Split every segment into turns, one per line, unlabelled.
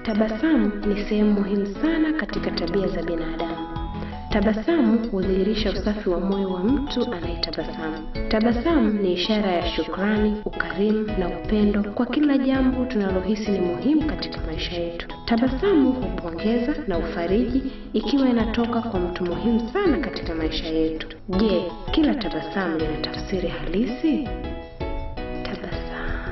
Tabasamu ni sehemu muhimu sana katika tabia za binadamu. Tabasamu hudhihirisha usafi wa moyo wa mtu anayetabasamu. Tabasamu ni ishara ya shukrani, ukarimu na upendo kwa kila jambo tunalohisi ni muhimu katika maisha yetu. Tabasamu hupongeza na ufariji ikiwa inatoka kwa mtu muhimu sana katika maisha yetu. Je, kila tabasamu lina tafsiri halisi? Tabasamu.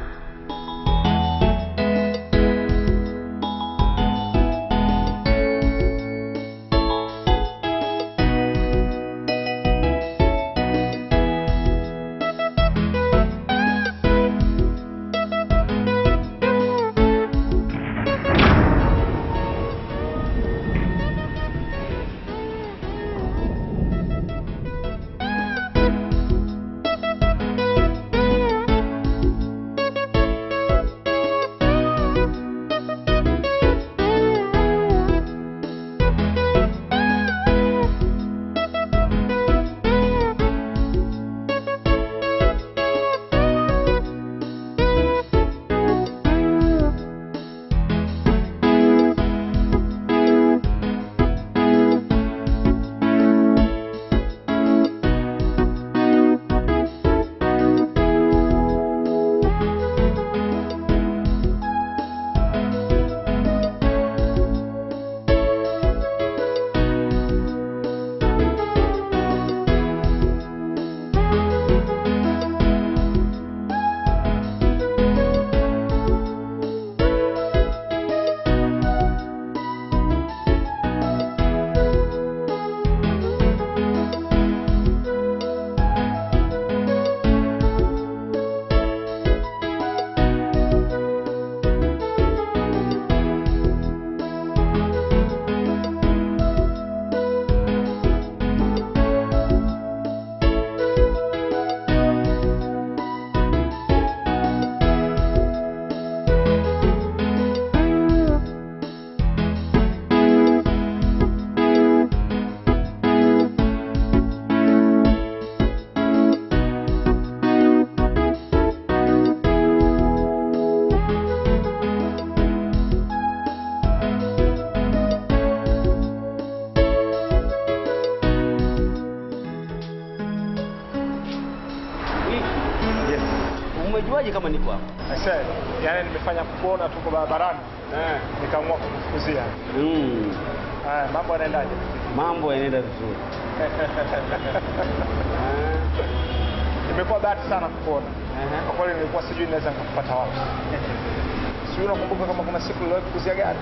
Yes.
Umejuaje kama niko hapa?
Aisee, yaani nimefanya kuona tuko barabarani
Eh.
nikaamua kukufukuzia.
Mm.
Haya, mambo yanaendaje?
Mambo yanaenda vizuri.
Nimekuwa bahati sana kukuona.
Aha.
Kwa kweli nilikuwa sijui naweza nikakupata wapi. Sijui unakumbuka kama kuna siku niliwahi kukuzia gari?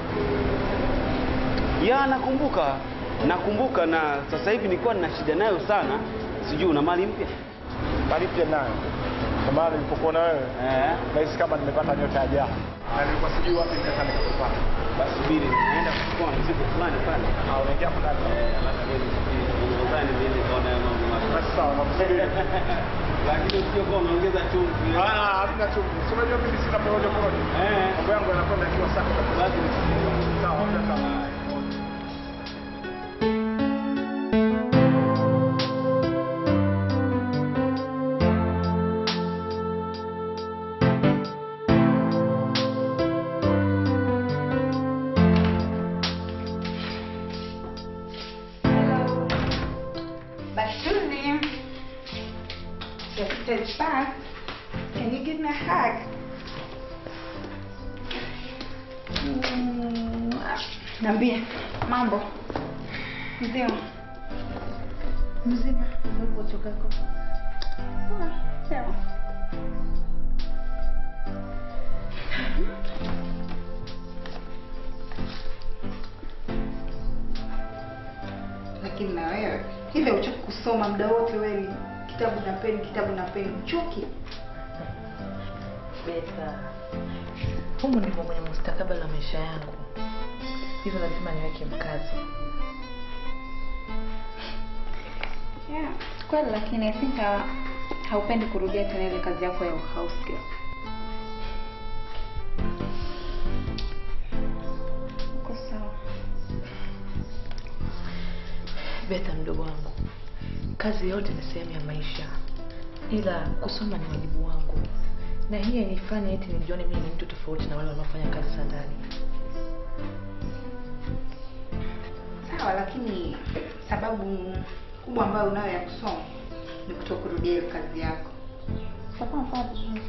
Ya, nakumbuka nakumbuka, na sasa hivi nilikuwa nina shida nayo sana. Sijui una mali mpya?
Mali pia nayo. Kwa maana nilipokuona wewe
Eh.
nahisi kama nimepata nyota ya jana. Na nilikuwa sijui wapi naweza nikakupata.
Basi subiri, naenda kuchukua mzigo fulani pale.
Ah, unaingia hapo ndani.
Eh, alafu wewe nisubiri. Nadhani niende kaona hayo mambo mapya.
Basi sawa, nakusubiri.
Lakini usije kwa unaongeza chumvi.
Ah, hamna chumvi. Si unajua mimi sina porojo porojo.
Eh.
Mambo yangu yanakwenda ikiwa safi kabisa.
Basi
Sawa, hamna sawa.
Bashuli, just sit back. Can you give me a hug? Mm, Niambie mambo mzima mzima ulipotokako sawa lakini na wewe hivi uchoki kusoma muda wote wewe ni kitabu na peni kitabu na peni uchoki
Beta, humu ndimo kwenye mustakabali wa maisha yangu, hivyo lazima niweke mkazo.
yeah. kweli lakini I think ha, haupendi kurudia tena ile kazi yako ya house girl uko sawa
Beta, mdogo wangu, kazi yote ni sehemu ya maisha, ila kusoma ni wajibu wangu, na hii hainifanye eti nijione mimi ni mtu tofauti na wale wanaofanya kazi za ndani.
Sawa, lakini sababu kubwa ambayo unayo ya kusoma ni kutokurudia hiyo kazi yako. Sawa, sawa vizuri.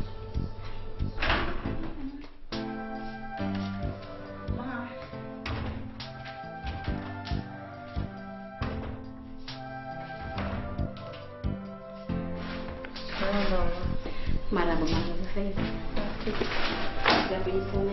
Ma.
Marahaba mama, sasa hivi jambo jisomee.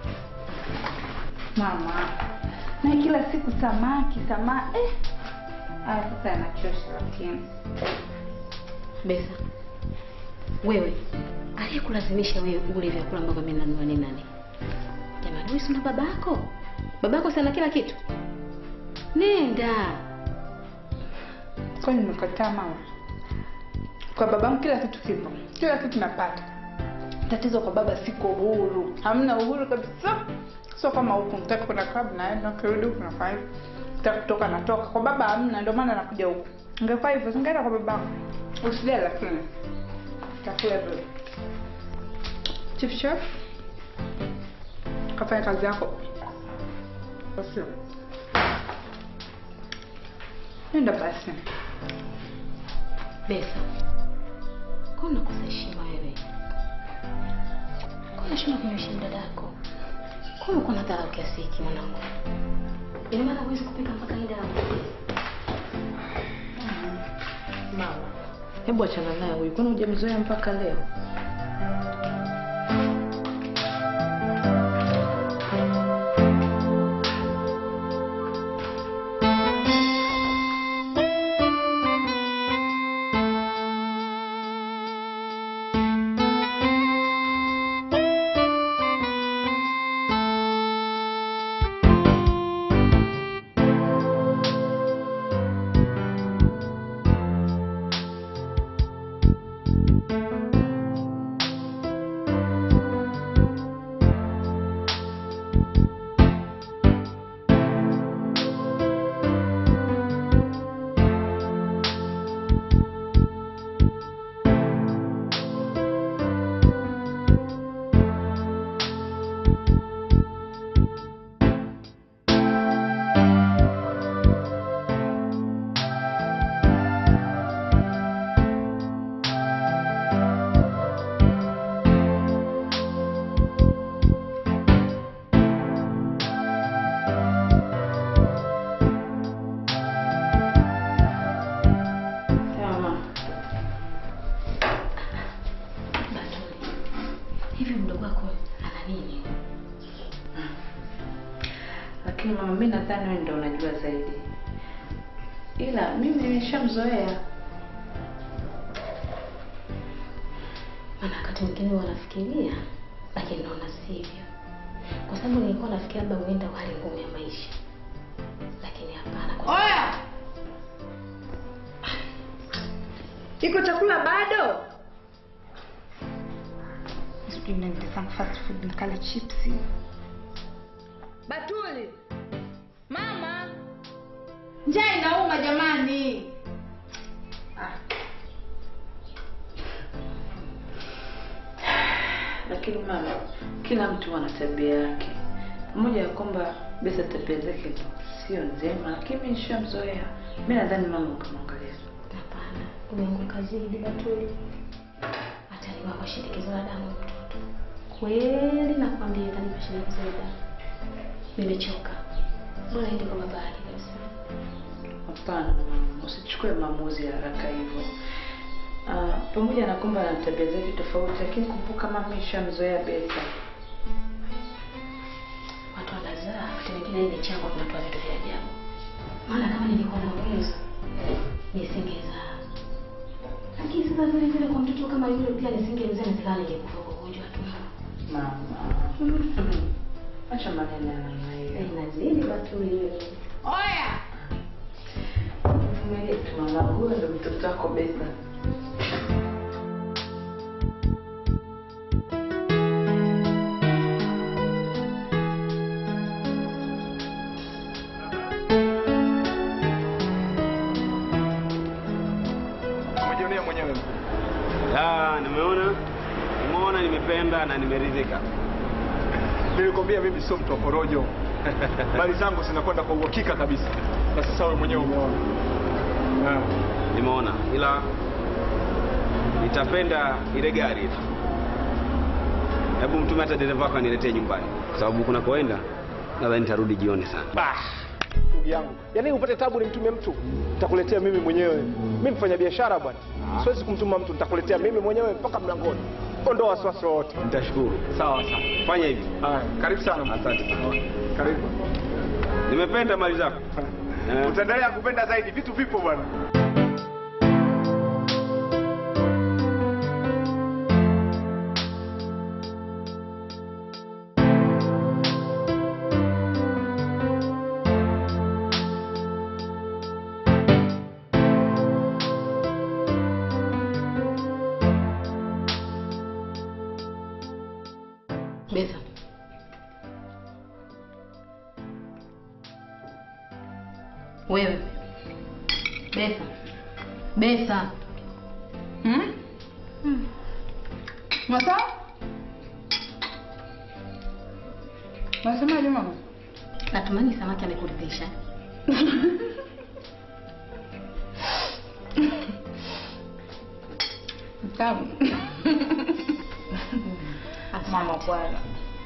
Mama, na kila siku samaki samaki eh. Haya sasa yanachosha lakini.
Besa, wewe aliyekulazimisha wewe ule vyakula ambavyo mimi nanunua ni nani? Jamani, wewe si una baba yako? Baba yako sana kila kitu. Nenda.
Kwani nimekataa mama? Kwa babangu kila kitu kipo, kila kitu napata. Tatizo kwa baba, siko uhuru, hamna uhuru kabisa. Sio kama huku, mtaki kwenda club naenda, kirudi huku nafanya hivi, mtaki kutoka natoka. Kwa baba hamna, ndio maana nakuja huku. Ingekuwa hivyo singeenda kwa babangu. Usijali, lakini takula vile. Chief chef, kafanya kazi yako. Basi. Nenda basi.
Besa, kwa unakosa heshima wewe? Kwa unashindwa kumheshimu dada yako? Kwa uko na dharau kiasi hiki mwanangu? Ina maana huwezi kupika mpaka ida
Mama, hebu achana naye huyu, kwani hujamzoea mpaka leo? Sawa mama.
Batuli, hivi mdogo wako ana nini?
Lakini mama, mimi nadhani wewe ndio unajua zaidi, ila mimi nimeshamzoea.
Maana wakati mwingine wanafikiria, lakini naona sivyo, kwa sababu nilikuwa nafikiria labda huenda hali ngumu ya maisha, lakini hapana. Kwa
Oya! Iko chakula bado? Sijui niende sana fast food nikale chipsi. Batuli. Mama. Njaa inauma jamani.
Lakini mama, kila mtu ana tabia yake. Pamoja ya kwamba Besa tabia zake sio njema, lakini mimi nishamzoea. Mimi nadhani mama ukamwangalia.
Hapana, umeanguka zidi Batuli. Ataliwa kwa shinikizo la damu mtoto. Kweli nakwambia kanipa shinikizo la damu. Nimechoka. Bora ende kwa baba yake kabisa.
Hapana mama, usichukue maamuzi ya haraka hivyo. Ah, pamoja na kwamba ana tabia zake tofauti, lakini kumbuka mama nishamzoea Besa.
Watu wanazaa, wakati mwingine hii michango tunatoa vitu vya ajabu. Maana kama nilikuwa na uwezo nisingezaa. Lakini sasa vile vile kwa mtoto kama yule pia nisingezaa nizaa ningekufa kwa ugonjwa tu.
Mama. Acha maneno ya namna hiyo.
Inazidi Batuli wewe.
Oya!
Vumilia tu mama, huyo ndo mtoto wako Besa.
Umejionea mwenyewe.
Ah, nimeona nimeona nimependa na nimeridhika.
Nilikwambia mimi sio mtu wa porojo. Mali zangu zinakwenda kwa uhakika kabisa. Na sasa wewe mwenyewe umeona. Ah.
Nimeona, ila nitapenda ile gari ile. Hebu mtume hata dereva wako aniletee nyumbani, kwa sababu kuna koenda nadhani nitarudi jioni sana.
Bah, ndugu yangu, yaani upate tabu nimtumie mtu, nitakuletea mimi mwenyewe. Mimi mfanya biashara bwana, siwezi kumtuma mtu, nitakuletea mimi mwenyewe mpaka mlangoni. Ondoa wasiwasi wote.
Nitashukuru.
Sawa sawa.
Fanya hivi.
Haya, karibu sana.
Asante sana.
Karibu.
Nimependa mali zako. Eh.
Utaendelea kupenda zaidi, vitu vipo bwana.
Betha. Wewe. Betha. Betha.
Hmm? Masa? Unasemaje mama?
Natumani samaki amekuridhisha.
Mtamu. Mama bwana.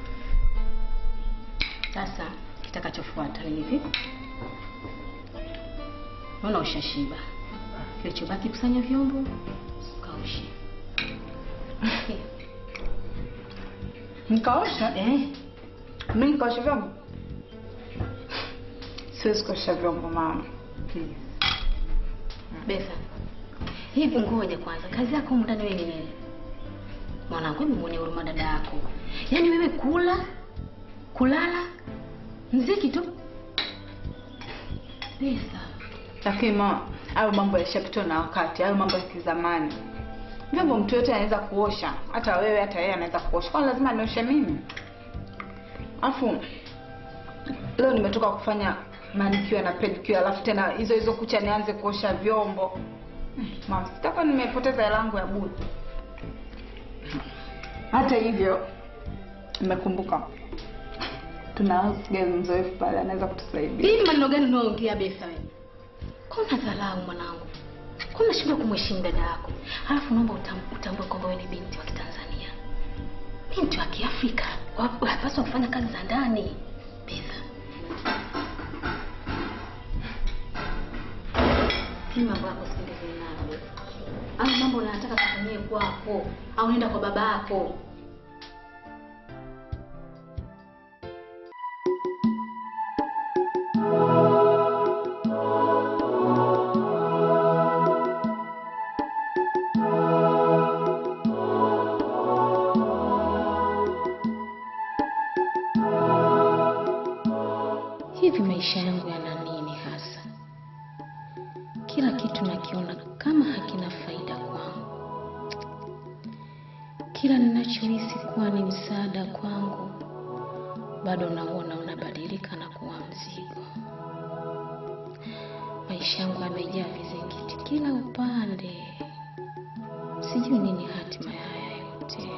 Sasa kitakachofuata ni hivi. Naona ushashiba. Kilichobaki kusanya vyombo, kaoshe.
Nikaosha?
Eh,
Mimi nikaosha vyombo? Siwezi kuosha vyombo mama. Please.
Betha. Hivi ngoja kwanza, kazi yako humu ndani wewe ni nini? Mwanangu, hebu muone huruma dada yako. Yaani wewe kula, kulala, mziki tu. Betha.
Lakini mama, hayo mambo yashapitwa na wakati, hayo mambo ya kizamani. Vyombo mtu yote anaweza kuosha, hata wewe, hata yeye anaweza kuosha. Kwani lazima nioshe mimi? Alafu leo nimetoka kufanya manicure na pedicure, alafu tena hizo hizo kucha nianze kuosha vyombo. Hmm, Mama, sitakuwa nimepoteza hela yangu ya bure. Hata hivyo nimekumbuka tuna house girl mzoefu pale anaweza kutusaidia.
Hivi maneno gani unaongea Betha wewe? Kuna dharau mwanangu. Kuna shida kumheshimu dada yako. Halafu naomba utam- utambue kwamba wewe ni binti wa Kitanzania. Binti wa Kiafrika. Wa- Unapaswa kufanya kazi za ndani. Betha. Hii mambo yako siendezee nayo. Au mambo unayotaka kufanyie kwako au nenda kwa baba yako. Hivi maisha yangu yana nini hasa? Kila kitu nakiona kama hakina faida kwangu. Kila ninachohisi kuwa ni msaada kwangu, bado nauona unabadilika na kuwa mzigo. Maisha yangu yamejaa vizingiti kila upande. Sijui nini hatima ya haya yote.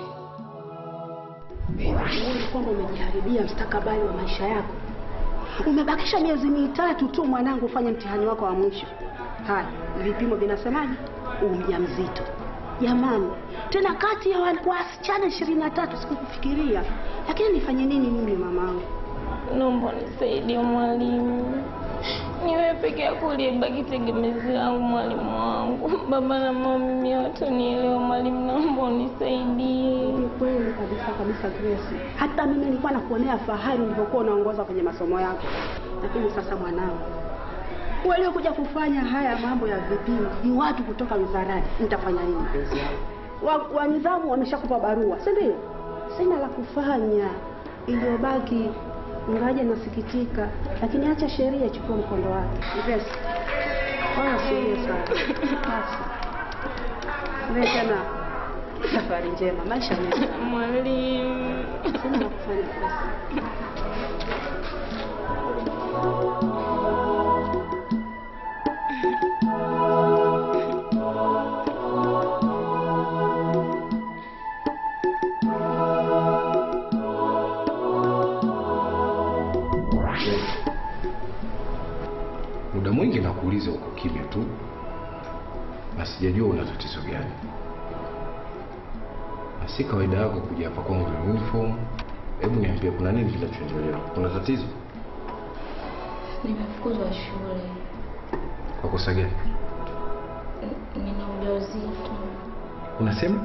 Uone kwamba umejiharibia mstakabali wa maisha yako. Umebakisha miezi mitatu tu mwanangu ufanye mtihani wako wa mwisho. Haya, vipimo vinasemaje? Umjamzito. Jamani, tena kati ya wa- wasichana ishirini na tatu sikukufikiria, lakini nifanye nini mimi mamangu?
Naomba nisaidie mwalimu, niwe peke yako uliyebaki tegemezi langu mwalimu wangu. Baba na mama mimi hawatanielewa mwalimu, naomba unisaidie.
Ni kweli kabisa kabisa Grace. Hata mimi nilikuwa nakuonea fahari ulivyokuwa unaongoza kwenye masomo yako, lakini sasa mwanangu, waliokuja kufanya haya mambo ya vipimo ni watu kutoka wizarani. Nitafanya nini mpenzi wangu? Wa, wa nidhamu wameshakupa barua, si ndio? Sina la kufanya, iliyobaki ngaje nasikitika, lakini acha sheria ichukue mkondo wake. Grace, wala usilie sana. Basi. Wewe tena safari njema, maisha mema.
Mwalimu,
Sina la kufanya Grace.
mwingi nakuuliza uko kimya tu, na sijajua una tatizo gani, na si kawaida yako kuja hapa kwangu na uniform. Hebu niambie, kuna nini kinachoendelea? Kuna tatizo?
Nimefukuzwa shule.
Kwa kosa gani?
N- Nina ujauzito.
Unasema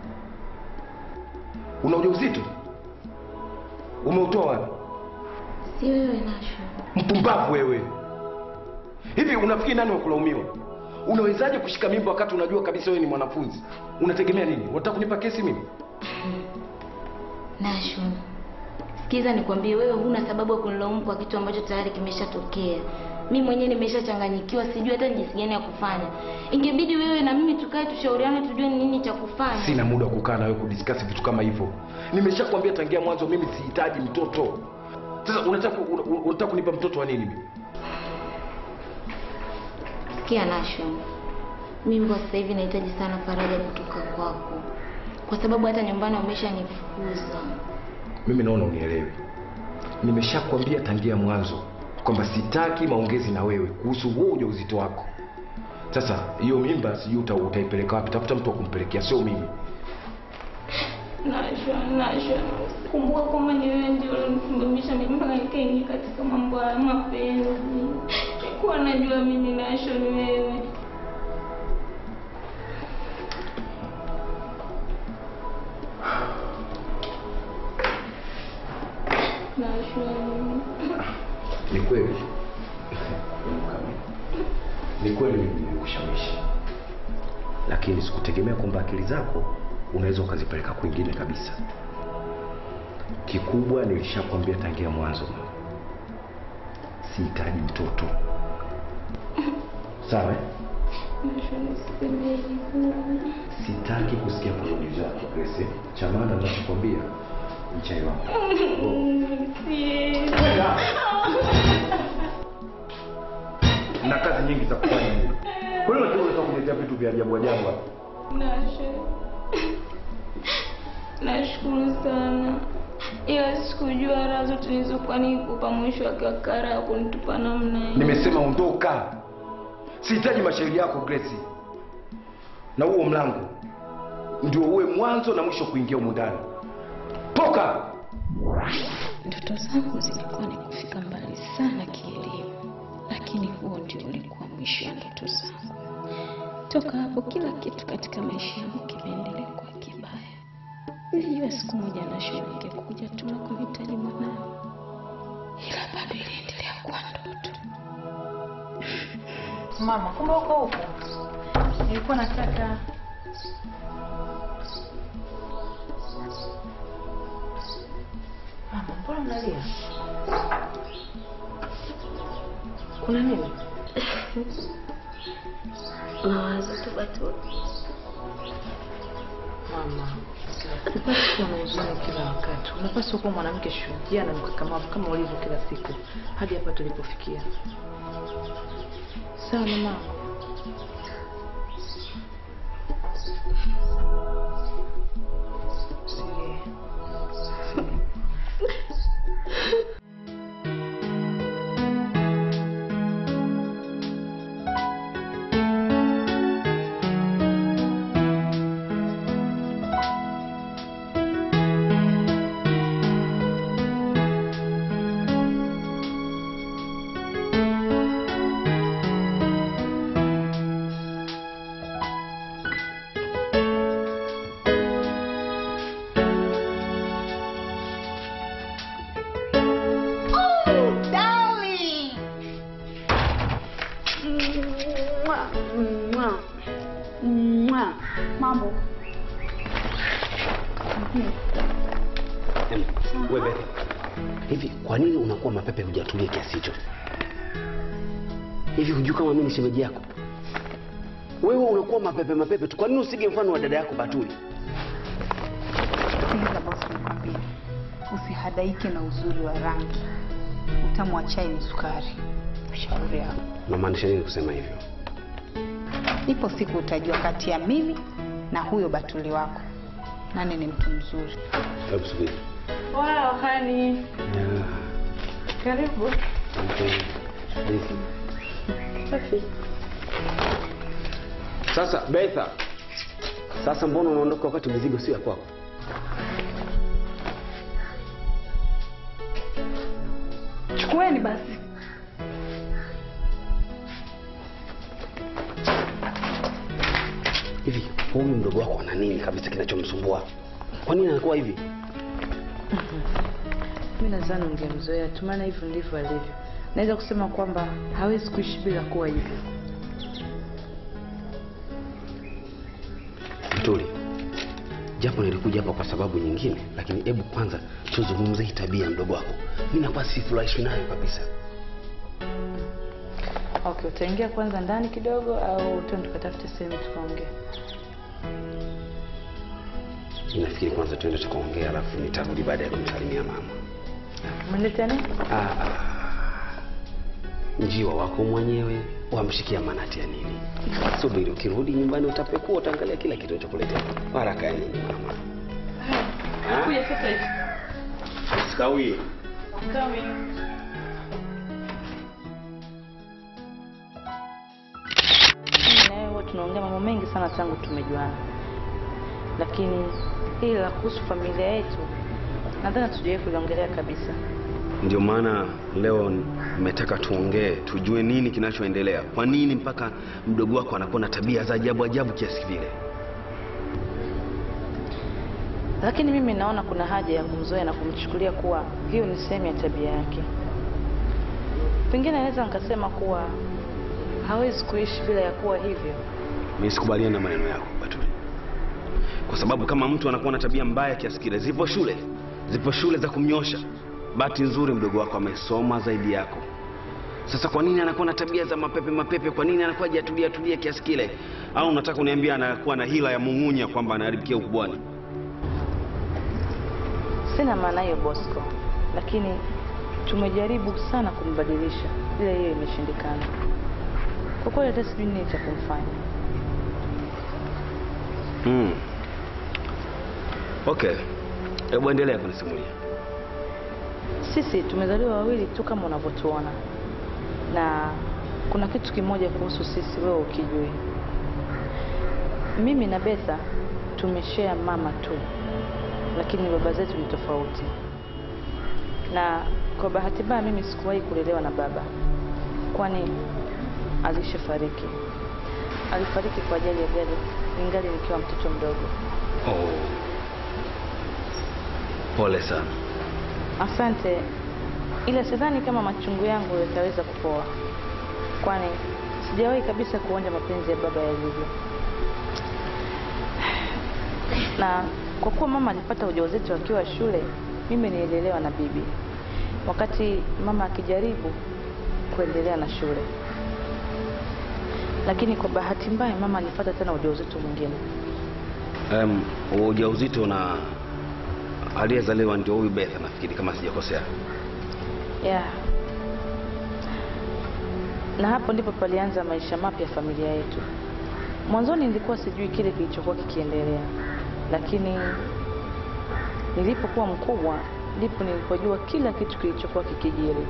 una ujauzito? Umeutoa wapi?
Si wewe Nasho.
Mpumbavu wewe! Hivi unafikiri nani wa kulaumiwa? Unawezaje kushika mimba wakati unajua kabisa wewe ni mwanafunzi? Unategemea nini? Unataka kunipa kesi mimi?
Nasho. Sikiza nikwambie, wewe huna sababu ya kunilaumu kwa kitu ambacho tayari kimeshatokea. Mi mwenyewe nimeshachanganyikiwa, sijui hata ni jinsi gani ya kufanya. Ingebidi wewe na mimi tukae tushauriane, tujue ni nini cha kufanya.
Sina muda wa kukaa na wewe kudiskasi vitu kama hivyo. Nimeshakwambia tangia mwanzo, mimi sihitaji mtoto. Sasa unataka una- una- unataka kunipa mtoto wa nini mimi?
Sikia Nasho, mimi kwa sasa hivi nahitaji sana faraja kutoka kwako, kwa sababu hata nyumbani wameshanifukuza.
Mimi naona unielewi. Nimeshakwambia tangia mwanzo kwamba sitaki maongezi na wewe kuhusu huo ujauzito wako. Sasa hiyo mimba sijui uta, utaipeleka wapi? Tafuta mtu wa kumpelekea, sio mimi.
Nasho, Nasho, kumbuka kwamba ni wewe ndio ulinisababisha mimi mpaka nikaingia katika mambo ya mapenzi. Sikuwa najua mimi Nasho ni wewe. Nasho,
Ni kweli, ni kweli mimi nilikushawishi, lakini sikutegemea kwamba akili zako unaweza ukazipeleka kwingine kabisa. Kikubwa nilishakwambia tangia mwanzo, sihitaji mtoto. Sawa? eh?
Nasho niseme hivyo.
Sitaki kusikia porojo zako Grace. Cha maana ninachokwambia mchai wako.
Siwezi.
Na kazi nyingi za kufanya mimi. Kwa hiyo unataka unataka kuniletea vitu vya ajabu ajabu hapa.
Nasho, nashukuru sana, ila sikujua raha zote nilizokuwa nikupa mwisho wa kakara ya kunitupa namna hii.
Nimesema ondoka. Sihitaji mashairi yako Grace. Na huo mlango ndio uwe mwanzo na mwisho kuingia humu ndani. Toka!
Ndoto zangu zilikuwa ni kufika mbali sana kielimu, lakini huo ndio ulikuwa mwisho wa ndoto zangu. Toka hapo, kila kitu katika maisha yangu kimeendelea kuwa kibaya. Nilijua siku moja Nasho ingekuja tu na kumhitaji mwanangu, ila bado iliendelea kuwa ndoto.
Mama, kumbe uko huko? Nilikuwa nataka Mama, mbona unalia? Kuna nini?
Mawazo tu Batuli.
Mama, unapaswa kuwa na huzuni kila wakati. Unapaswa kuwa mwanamke shujaa na mkakamavu kama ulivyo kila siku hadi hapa tulipofikia. Sawa na mama. Usilie.
Mambo
Wewe hivi, kwa nini unakuwa mapepe hujatulia kiasi hicho? Hivi hujui kama mimi ni shemeji yako? Wewe unakuwa mapepe mapepe tu, kwa nini usige mfano wa dada yako Batuli?
Sikiliza bosi, nikwambie, usihadaike na uzuri wa rangi. Utamu wa chai ni sukari. Shauri yako.
Unamaanisha nini kusema hivyo?
Ipo siku utajua kati ya mimi na huyo Batuli wako nani ni mtu mzuri.
Hebu subiri.
Wow, honey. Karibu.
Okay. Vipi?
Safi.
Sasa Betha, sasa mbona unaondoka wakati mizigo sio ya kwako?
Chukueni basi.
Hivi huyu mdogo wako ana nini kabisa kinachomsumbua? Kwa nini anakuwa hivi?
Mi nadhani ungemzoea tu, maana hivyo ndivyo alivyo. Naweza kusema kwamba hawezi kuishi bila kuwa hivyo.
Mtuli, japo nilikuja hapa kwa sababu nyingine, lakini hebu kwanza tuzungumze hii tabia ya mdogo wako. Mimi nakuwa sifurahishwi nayo kabisa.
Okay, utaingia kwanza ndani kidogo au tuende tukatafute sehemu tukaongea?
Nafikiri kwanza tuende tukaongea, alafu nitarudi baada ya kumsalimia mama.
Umeleta nini?
Ah, ah. Njiwa wako mwenyewe wamshikia manati ya nini? Subiri, ukirudi nyumbani utapekua, utaangalia kila kitu chokuletea. Haraka ya nini mama?
Kuja sasa hivi.
Sikawie.
Mimi na wewe huwa tunaongea mambo mengi sana tangu tumejuana, lakini hili la kuhusu familia yetu nadhani hatujawahi kuliongelea kabisa.
Ndio maana leo nimetaka tuongee, tujue nini kinachoendelea. Kwa nini mpaka mdogo wako anakuwa na tabia za ajabu ajabu kiasi vile?
Lakini mimi naona kuna haja ya kumzoea na kumchukulia kuwa hiyo ni sehemu ya tabia yake. Pengine naweza nikasema kuwa hawezi kuishi bila ya kuwa hivyo.
Mimi sikubaliani na maneno yako Batuli, kwa sababu kama mtu anakuwa na tabia mbaya kiasi kile, zipo shule, zipo shule za kumnyosha. Bahati nzuri mdogo wako amesoma zaidi yako. Sasa kwa nini anakuwa na tabia za mapepe mapepe? Kwa nini anakuwa hajatulia tulia kiasi kile? Au unataka uniambia anakuwa na hila ya mung'unya kwamba anaharibikia ukubwani?
Sina maana hiyo Bosco, lakini tumejaribu sana kumbadilisha, ila hiyo imeshindikana. Kwa kweli hata sijui nini cha kumfanya.
Mm. Okay, hebu endelea kunisimulia.
Sisi tumezaliwa wawili tu kama unavyotuona, na kuna kitu kimoja kuhusu sisi, wewe ukijui. Mimi na Betha tumeshare mama tu, lakini baba zetu ni tofauti, na kwa bahati mbaya mimi sikuwahi kulelewa na baba, kwani alishafariki. Alifariki kwa ajali ya gari ningali nikiwa mtoto mdogo.
Oh. Pole sana.
Asante, ila sidhani kama machungu yangu yataweza kupoa, kwani sijawahi kabisa kuonja mapenzi ya baba yalivyo. Na kwa kuwa mama alipata ujauzito akiwa shule, mimi nililelewa na bibi, wakati mama akijaribu kuendelea na shule, lakini kwa bahati mbaya mama alipata tena ujauzito mwingine.
Um, ujauzito na aliyezaliwa ndio huyu Betha nafikiri kama sijakosea.
Yeah. Na hapo ndipo palianza maisha mapya ya familia yetu. Mwanzoni nilikuwa sijui kile kilichokuwa kikiendelea, lakini nilipokuwa mkubwa ndipo nilipojua kila kitu kilichokuwa kikijiri.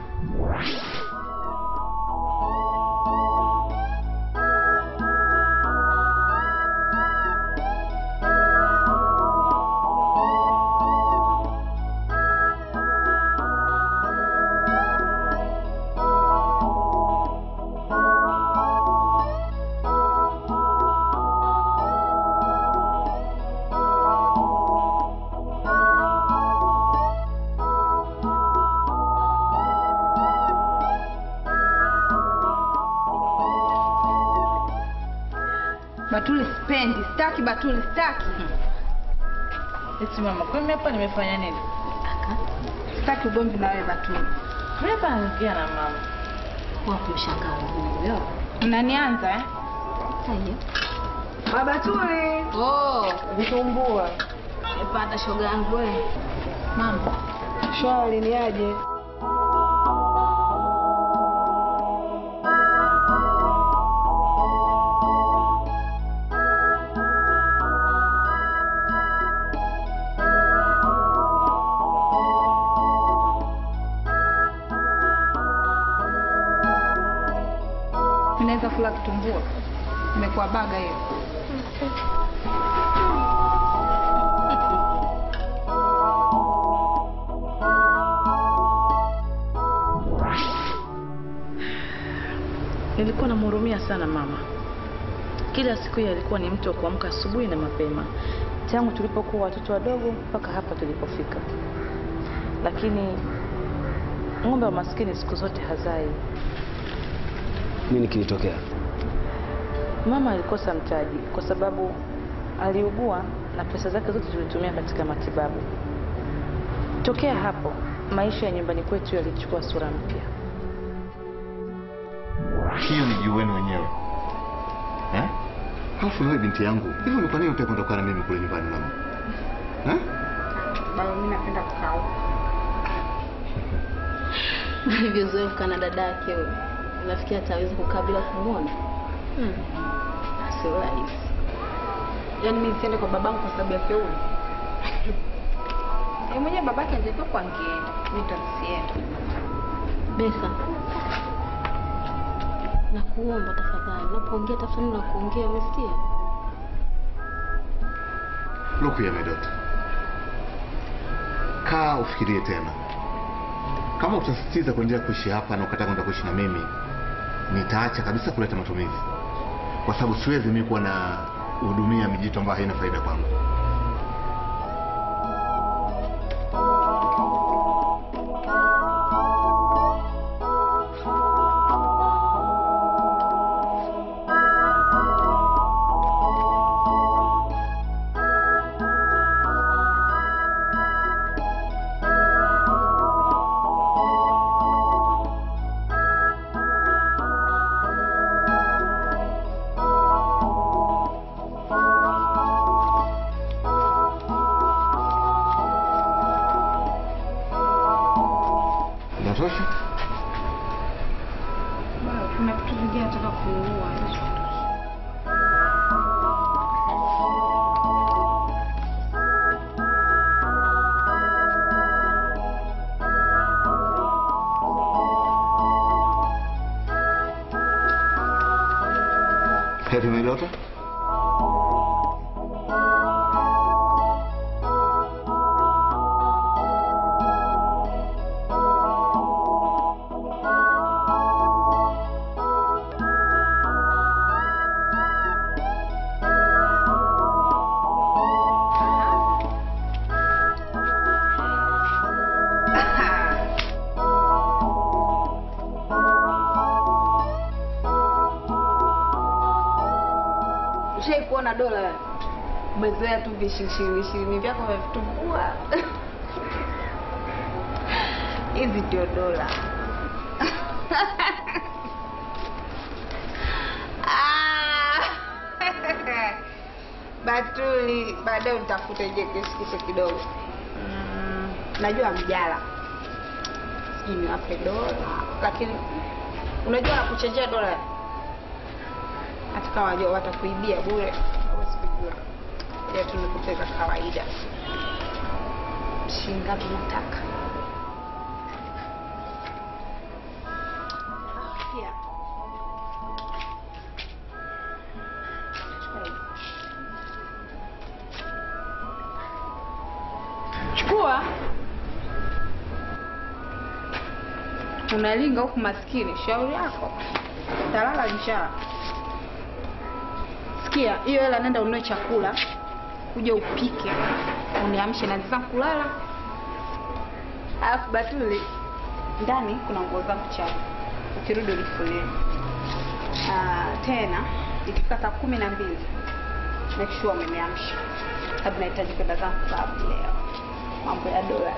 Batuli sipendi, sitaki Batuli, sitaki.
Eti mama, kwa mimi hapa nimefanya nini?
Sitaki ugomvi na wewe Batuli.
Mimi hapa naongea na mama.
Wapi mshangaa huyo?
Unanianza eh?
Haya.
Baba Batuli.
Oh,
Vitumbua.
nimepata shoga yangu wewe. Mambo.
Shwari ni aje? kitumbua. Imekuwa baga hiyo.
Nilikuwa namhurumia sana mama. Kila siku yeye alikuwa ni mtu wa kuamka asubuhi na mapema, tangu tulipokuwa watoto wadogo mpaka hapa tulipofika. Lakini ng'ombe wa maskini siku zote hazai.
Nini kilitokea?
Mama alikosa mtaji kwa sababu aliugua na pesa zake zote tulitumia katika matibabu. Tokea hapo maisha ya nyumbani kwetu yalichukua sura mpya.
hiyo ni juu wenu wenyewe eh? Halafu wewe binti yangu, hivyo ni kwa nini utaki kuondoka na mimi kule nyumbani mama? Eh?
Baba, mimi napenda kukaa huko.
Ulivyozoea kukaa na dada yake huyo, unafikiri ataweza kukaa bila kumwona? Hmm. Sio rahisi. Yaani mimi nisiende kwa babangu kwa sababu yake huyo?
Yeye mwenyewe babake angekuwa kwa angeenda. Mimi ndo nisiende.
Besa, nakuomba tafadhali, unapoongea tafadhali na kuongea, umesikia?
Look here my daughter. Kaa ufikirie tena. Kama utasisitiza kuendelea kuishi hapa na ukataka kwenda kuishi na mimi, nitaacha kabisa kuleta matumizi, kwa sababu siwezi mimi kuwa na hudumia mijito ambayo haina faida kwangu. Inatosha?
Baba, kuna vitu vingine nataka kununua.
Happy my daughter?
Ushai kuona dola wewe? Umezoea tu vishirini ishirini vyako vya vitumbua. Hizi ndio dola.
Ah! Batuli, baadaye utafute je kishikishe kidogo. Mm, najua mjala. Sijui niwape dola, lakini unajua nakuchenjea dola hata kama wajua watakuibia bure, hawezi kujua. Ile tu nikupeka kawaida. Shilingi ngapi unataka? Pia. Chukua. Unalinga huku maskini, shauri yako. Talala njaa. Sikia, hiyo hela nenda ununue chakula, uje upike, uniamshe na zangu kulala. Alafu Batuli, ndani kuna nguo zangu chafu, ukirudi unifulie. Ah, tena ikifika saa kumi na mbili make sure umeniamsha, sababu nahitaji kwenda zangu klabu leo. Mambo ya dola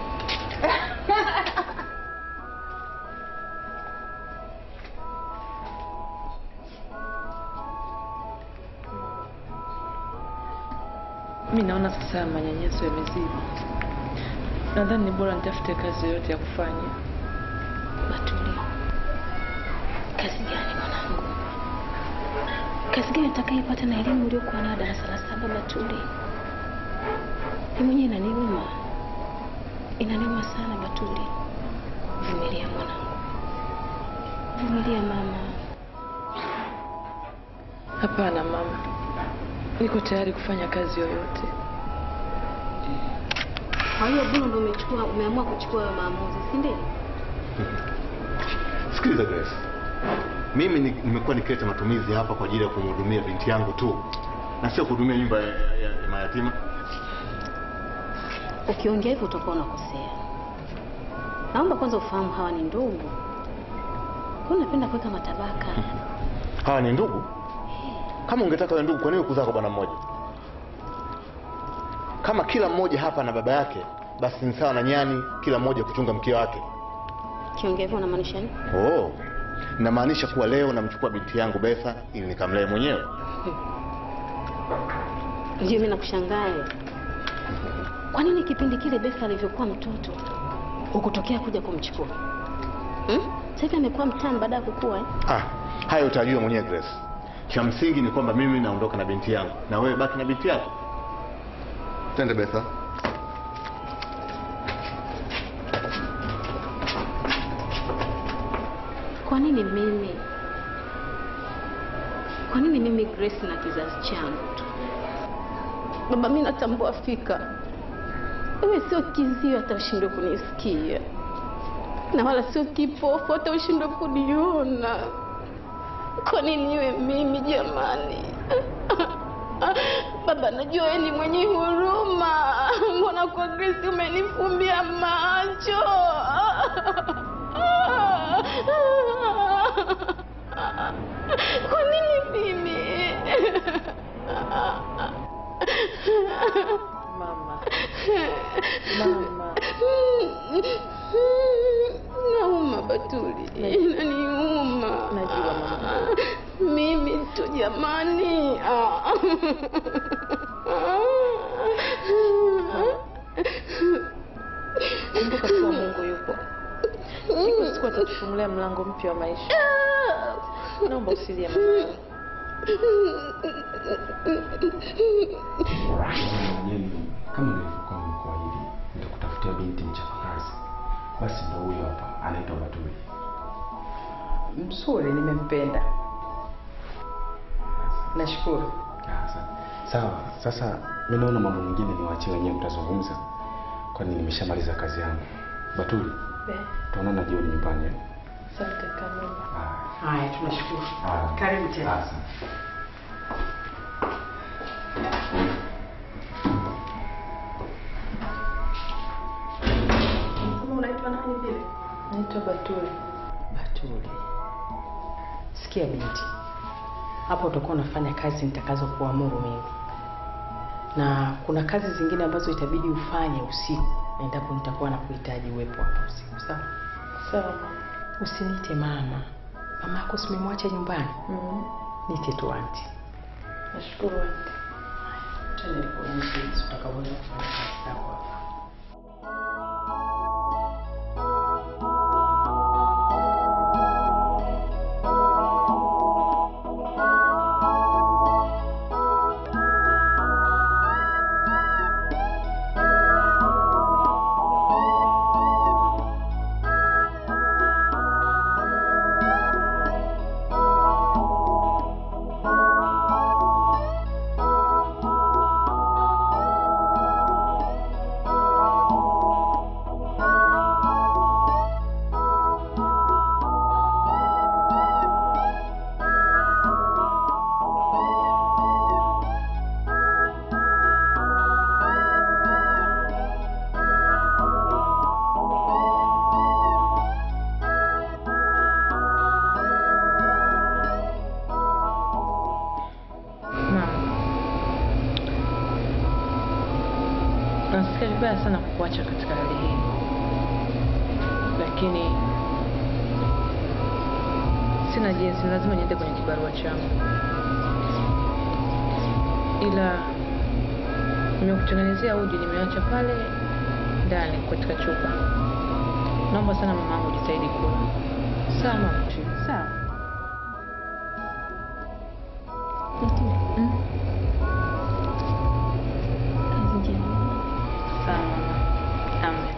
Mi naona sasa manyanyaso yamezidi. Nadhani ni bora nitafute kazi yoyote ya kufanya.
Batuli, kazi gani mwanangu? Kazi gani utakaipata na elimu uliokuwa nayo darasa la saba? Batuli, ni mwenyewe inaniuma, inaniuma sana. Batuli, vumilia mwanangu, vumilia mama.
Hapana mama, niko tayari kufanya kazi yoyote.
Kwa hiyo Bruno ndio umechukua umeamua kuchukua hayo maamuzi, si ndio?
Sikiliza Grace, mimi ni- nimekuwa nikileta matumizi hapa kwa ajili ya kumhudumia binti yangu tu na sio kuhudumia nyumba ya, ya, ya mayatima.
Ukiongea hivyo utakuwa unakosea. Naomba kwanza ufahamu hawa ni ndugu. Kwa unapenda kuweka matabaka.
Hawa ni ndugu. Kama ungetaka wewe ndugu, kwa nini kuzaa kwa bwana mmoja? Kama kila mmoja hapa na baba yake, basi ni sawa na nyani kila mmoja kuchunga mkia wake.
Ukiongea hivyo unamaanisha nini?
Oh, inamaanisha kuwa leo namchukua binti yangu Betha ili nikamlee mwenyewe.
Ndio mimi nakushangaa. wewe. Kwa nini kipindi kile Betha alivyokuwa mtoto hukutokea kuja kumchukua? Hmm? Sasa hivi amekuwa mtamu baada ya kukua eh?
Ah, hayo utajua mwenyewe Grace. Cha msingi ni kwamba mimi naondoka na binti yangu na wewe baki na binti yako. Twende Betha.
Kwa nini mimi? Kwa nini mimi Grace na kizazi changu tu? Baba, mimi natambua fika wewe sio kizio hata ushindwe kunisikia, na wala sio kipofu hata ushindwe kuniona. Kwa nini iwe mimi jamani? Baba, najua wewe ni mwenye huruma, mbona kwa Grace umenifumbia macho? Kwa nini mimi?
Mama. Mama.
Nauma Batuli, inaniuma.
Najua mama.
Mimi tu jamani. Ah.
Kumbuka kuwa Mungu yupo. Siku siku atatufungulia mlango mpya wa maisha. Naomba usilie mama.
mwenyewe kama nilivyokuwa nimekuahidi nitakutafutia binti mchapakazi basi ndo huyo hapa anaitwa batuli
Mzuri, nimempenda. Nashukuru.
Ah, sa- sawa sasa mi naona mambo mengine niwaachie wenyewe mtazungumza kwani nimeshamaliza kazi yangu batuli tuonana jioni nyumbani eh?
Asante kama.
Haya, tunashukuru.
Ah,
Karibu tena.
ah, sa-
Kama unaitwa nani vile?
Naitwa Batuli.
Batuli. Sikia binti, hapo utakuwa unafanya kazi nitakazo kuamuru mimi, na kuna kazi zingine ambazo itabidi ufanye usiku endapo nitakuwa nakuhitaji uwepo hapa usiku. Sawa
Sawa.
usiniite mama. Mama yako simemwacha nyumbani,
Mm.
nite tu anti.
Nashukuru auntie.
Tena nikuonyeshe jinsi utakavyoweza kufanya kazi zako hapa.
Nasikia vibaya sana kukuacha katika hali hii, lakini sina jinsi, lazima niende kwenye kibarua changu, ila nimekutengenezea uji, nimeacha pale ndani katika chupa. Naomba sana mamangu, jitahidi kula. Sawa mama?
Sawa.
Mm.
Kazi njema.
Sawa mama. Amen.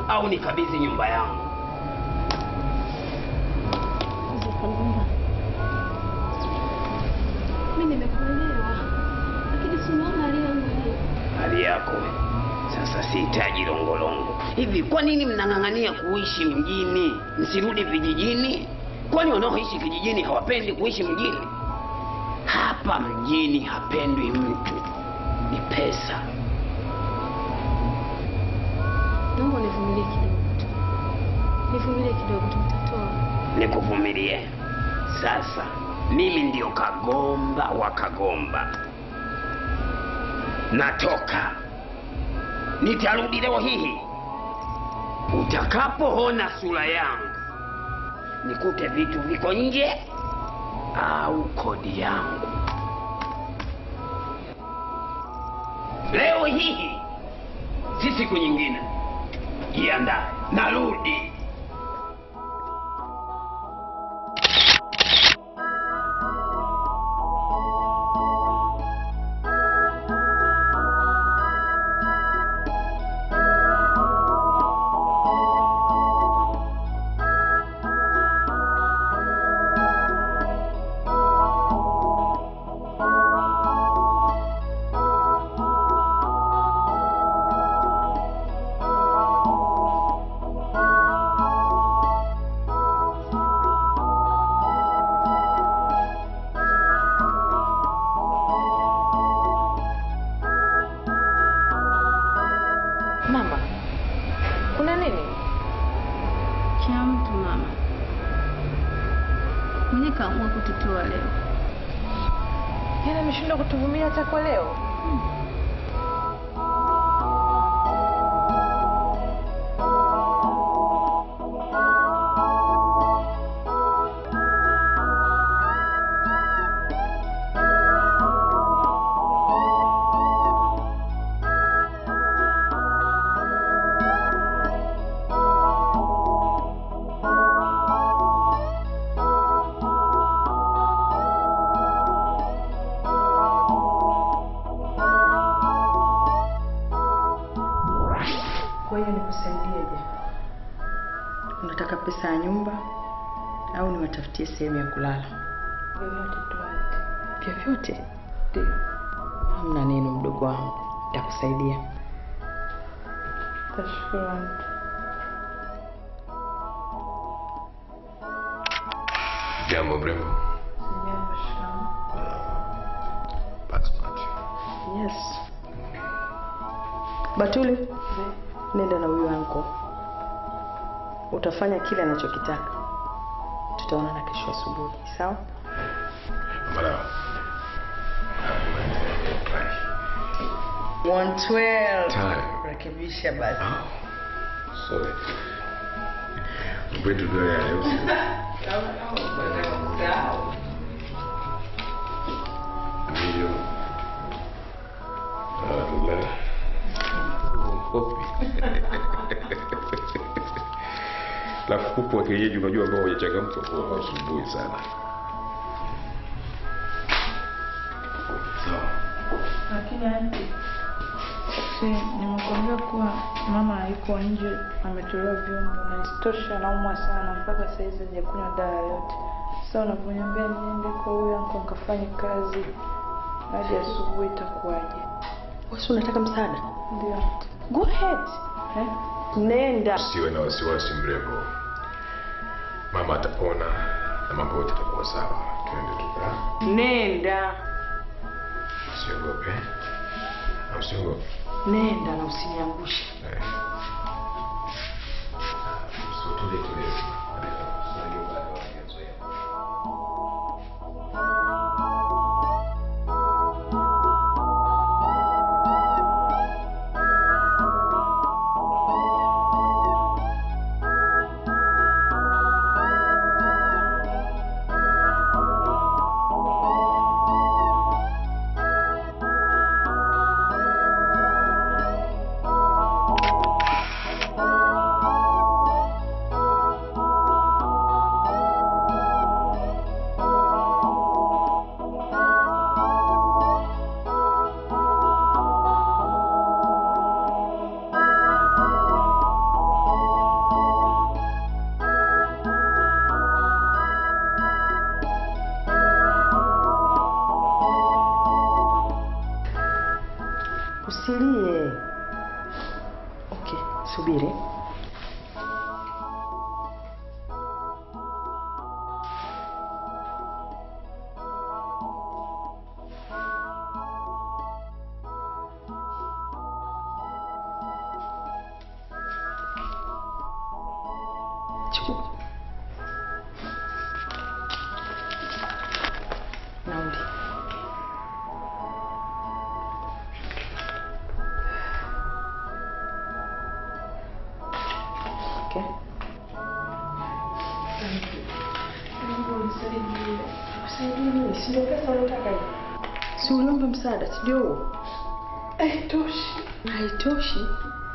au nikabidhi nyumba yangu.
Mzee Kalumba, mi nimekuelewa, lakini si unaona hali yangu hii.
Hali yako sasa, sihitaji longolongo. Hivi kwa nini mnang'ang'ania kuishi mjini, msirudi vijijini? Kwani wanaoishi kijijini hawapendi kuishi mjini? Hapa mjini hapendwi mtu, ni pesa.
Naomba univumilie kidogo tu, nivumilie kidogo tu, nitatoa.
Nikuvumilie sasa. Mimi ndio kagomba wa kagomba, natoka. Nitarudi leo hii. Utakapoona sura yangu, nikute vitu viko nje au kodi yangu. Leo hii si siku nyingine. Jiandae, narudi.
Mama, kuna nini?
Cha mtu mama, mwenye kaamua kututoa leo.
Yaani ameshindwa kutuvumilia hata kwa leo?
Kwa hiyo nikusaidieje? Unataka pesa ya nyumba au niwatafutie sehemu ya kulala?
Vyovyote tu aunty.
Vyovyote? Ndio. Hamna neno, mdogo wangu, nitakusaidia.
Tashukuru aunty.
Jambo mrembo.
Sijambo, shikamoo.
Yes. Batuli, nenda na huyu anko, utafanya kile anachokitaka. Tutaonana kesho asubuhi, sawa?
Mara.
112.
Time.
Rekebisha basi.
Sorry. Kwetu ndio ya leo. Ndio. Alhamdulillah. Kopi. Alafu kuku wa kienyeji unajua ambao hujachangamka kwa asubuhi sana. Sawa.
Lakini aunty, si nimekwambia kuwa mama hayuko nje, ametolewa vyombo na isitoshe anaumwa sana mpaka saizi hajakunywa dawa yoyote. Sasa unavyoniambia niende kwa huyo anko nikafanye kazi hadi asubuhi itakuwaje?
Wewe si unataka msaada?
Ndio aunty.
Go ahead.
Eh?
Nenda.
Usiwe na wasiwasi mrembo. Mama atapona na mambo yote yatakuwa sawa. Twende tukaa.
Nenda.
Usiogope. Na Usiogope.
Nenda na usiniangushe.
Eh. Usiotule tule. Unajua bado hawajazoea.
Chukua. Nauli. Okay. Si uliomba msaada, si ndio huo? Haitoshi. Haitoshi.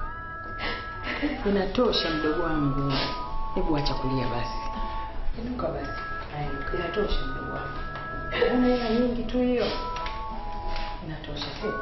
Inatosha mdogo wangu. Hebu acha kulia basi. Inuka basi. Haya, Inatosha mdogo wangu. Una hela nyingi tu hiyo. Inatosha sio?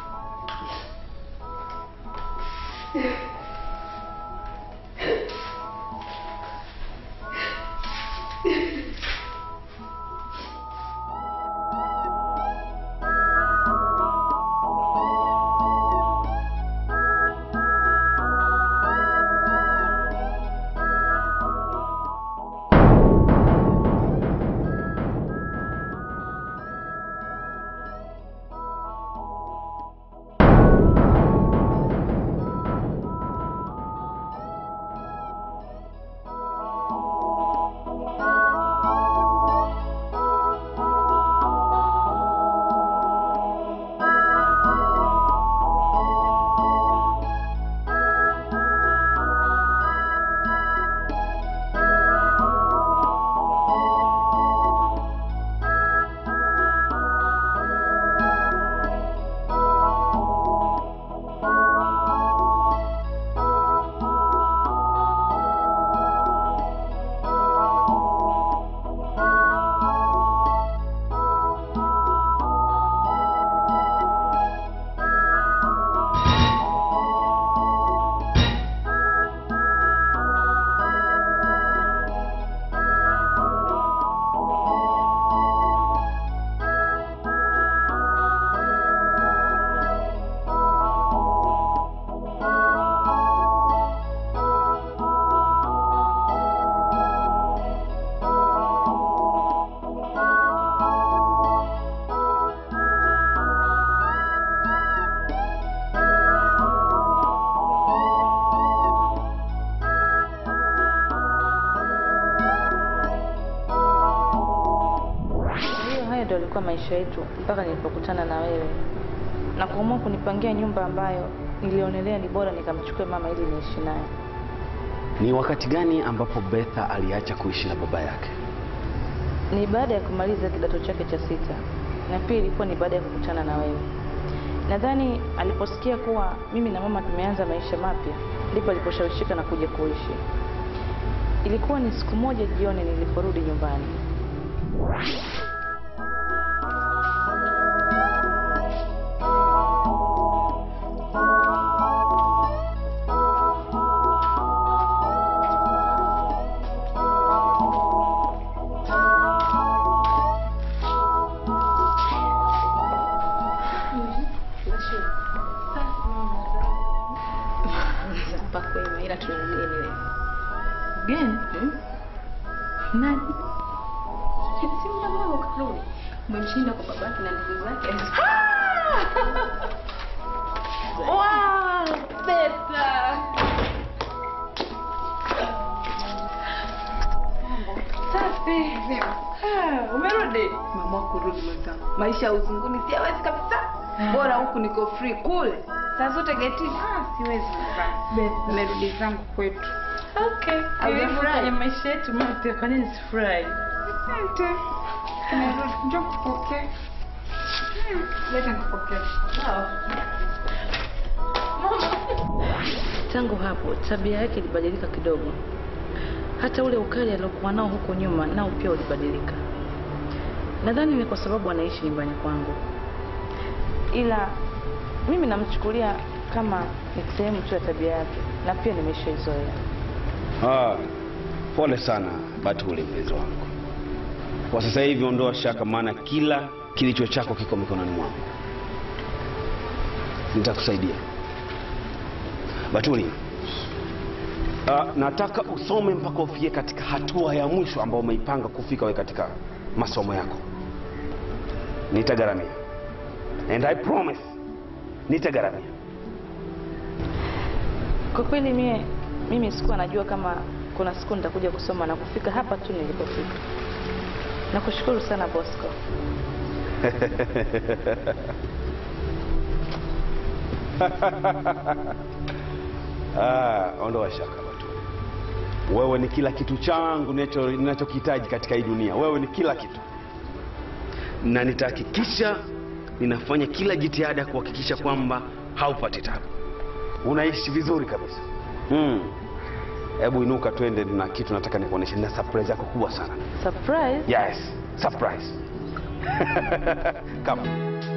Hiyo hayo ndio alikuwa maisha yetu mpaka nilipokutana na wewe na kuamua kunipangia nyumba ambayo nilionelea ni bora nikamchukue mama ili niishi naye.
Ni wakati gani ambapo Betha aliacha kuishi na baba yake?
Ni baada ya kumaliza kidato chake cha sita, na pia ilikuwa ni baada ya kukutana na wewe. Nadhani aliposikia kuwa mimi na mama tumeanza maisha mapya, ndipo aliposhawishika na kuja kuishi. Ilikuwa ni siku moja jioni niliporudi nyumbani.
Pakwema ila tuna mgeni leo.
Gani? Nani?
Si muda mdogo karudi. Umemshinda kwa babake na ndugu zake.
Wow, Beta. Safi. Ah, umerudi? Mama kurudi mwenzangu. Maisha ya uzunguni siwezi kabisa. Bora huku niko free kule. Saa zote getini.
Ah, siwezi
Beta.
Nimerudi zangu kwetu.
Okay.
Haujafurahi?
Kwenye maisha yetu mapya, kwa nini sifurahi?
Asante. Nimerudi. Njoo kupokea. Leta nikupokee.
Tangu hapo tabia yake ilibadilika kidogo. Hata ule ukali aliokuwa nao huko nyuma nao pia ulibadilika. Nadhani ni kwa sababu anaishi nyumbani kwangu, ila mimi namchukulia kama ni sehemu tu ya tabia yake, na pia nimeshaizoea.
Ah, pole sana Batuli mpenzi wangu. Kwa sasa hivi ondoa shaka, maana kila kilicho chako kiko mikononi mwangu. Nitakusaidia Batuli. Ah, nataka usome mpaka ufikie katika hatua ya mwisho ambayo umeipanga kufika wewe katika masomo yako. Nitagharamia. And I promise nitagharamia.
Kwa kweli mie, mimi sikuwa najua kama kuna siku nitakuja kusoma na kufika hapa tu nilipofika. Nakushukuru sana Bosco.
Ah, ondoa shaka watu. Wewe ni kila kitu changu ninacho- ninachokihitaji katika hii dunia. Wewe ni kila kitu, na nitahakikisha ninafanya kila jitihada ya kuhakikisha kwamba haupati tabu, unaishi vizuri kabisa. Mm. Hebu inuka, twende na kitu nataka nikuoneshe. Nina surprise yako kubwa sana.
Surprise?
Yes, surprise. Come.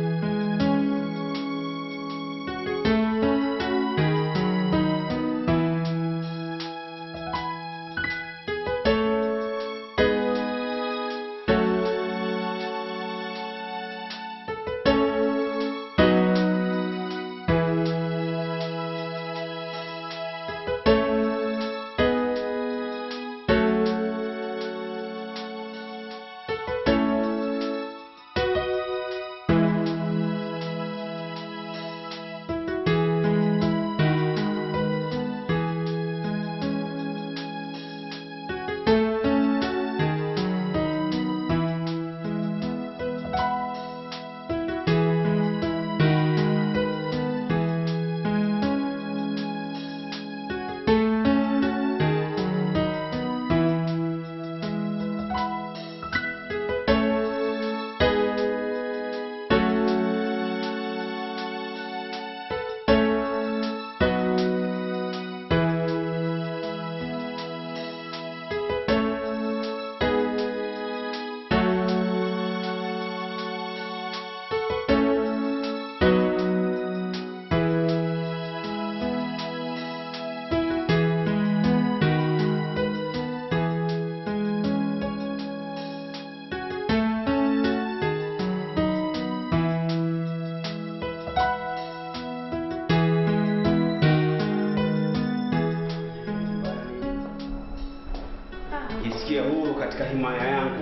jisikie huru katika himaya yangu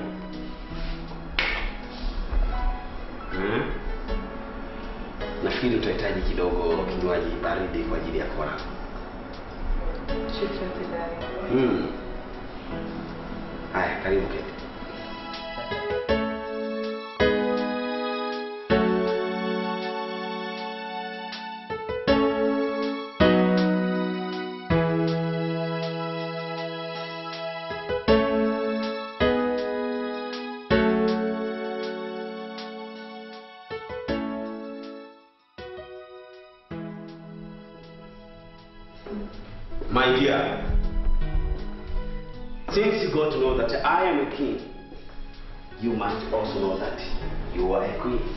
hmm? nafikiri utahitaji kidogo kinywaji baridi kwa ajili ya kora hmm. haya karibu keti My dear, since you got to know that I am a king, you must also know that you are a queen.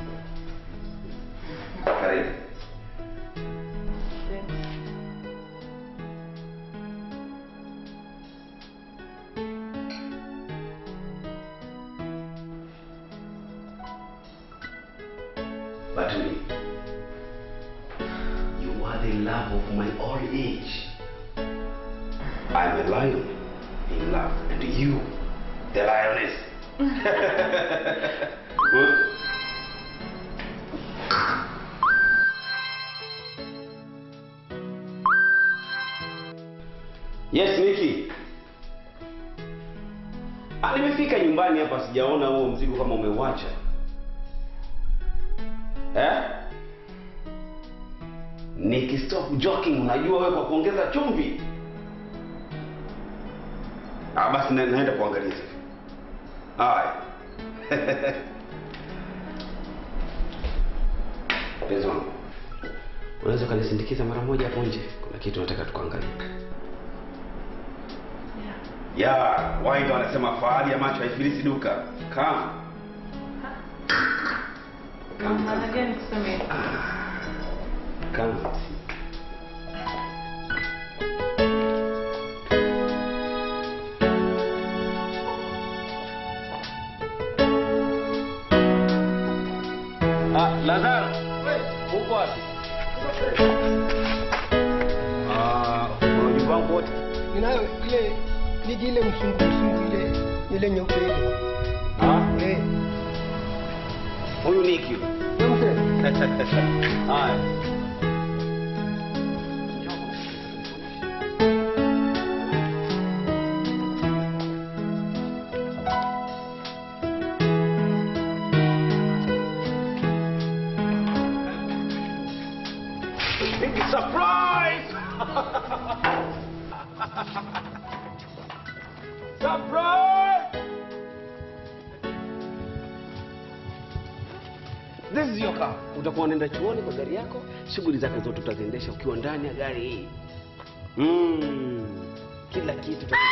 Karibu. Batuli, you are the love of my old age. I'm a lion in love, and you, the lioness. Good. Yes, Niki. Ah, nimefika nyumbani hapa sijaona huo mzigo kama umeuacha. Eh? Niki, stop joking. Unajua wewe kwa kuongeza chumvi. Ah, basi na, naenda kuangalia sasa. Haya. Mpenzi wangu, unaweza ukanisindikiza mara moja hapo nje? Kuna kitu nataka tukaangalie. Ya, wahenga wanasema fahari ya macho haifilisi duka. Kama
Maana gani kusema hivyo?
kama Ah, Lazaro. Uko wapi? Ah, ujumbe wangu wote.
Ninayo ile niji ile msungu msungu ile ile nyeupe ile.
Ah,
Eh,
huyu Niki. huyu. Haya. Surprise! This is your car. Utakuwa unaenda chuoni kwa gari yako, shughuli zake zote utaziendesha ukiwa ndani ya gari hii. Mm. Kila kitu uta...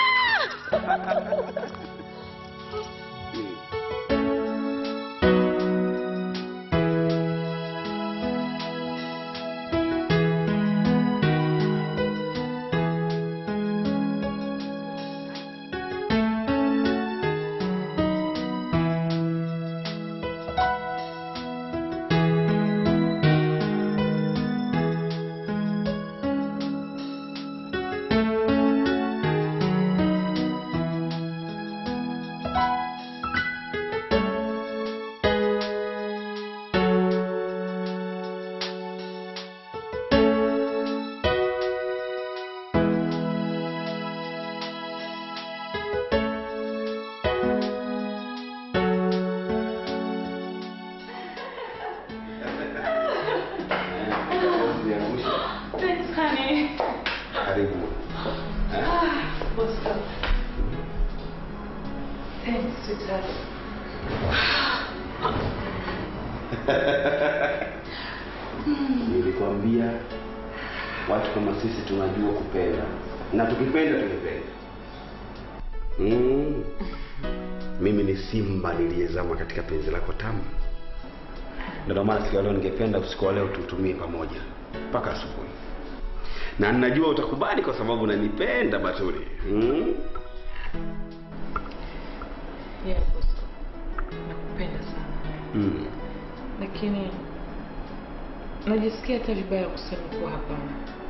Thanks, honey.
Karibu.
Ah, Bosco. Thanks, sweetheart.
Nilikwambia watu kama sisi tunajua kupenda na tukipenda tumependa. Mm. Mimi ni simba niliyezama katika penzi lako tamu. Ndio maana siku ya leo ningependa usiku wa leo tutumie pamoja mpaka asubuhi, na ninajua utakubali kwa sababu unanipenda Batuli. Mm.
Yeah, Bosco. Nakupenda sana.
Mm.
Lakini najisikia hata vibaya kusema kuwa hapana.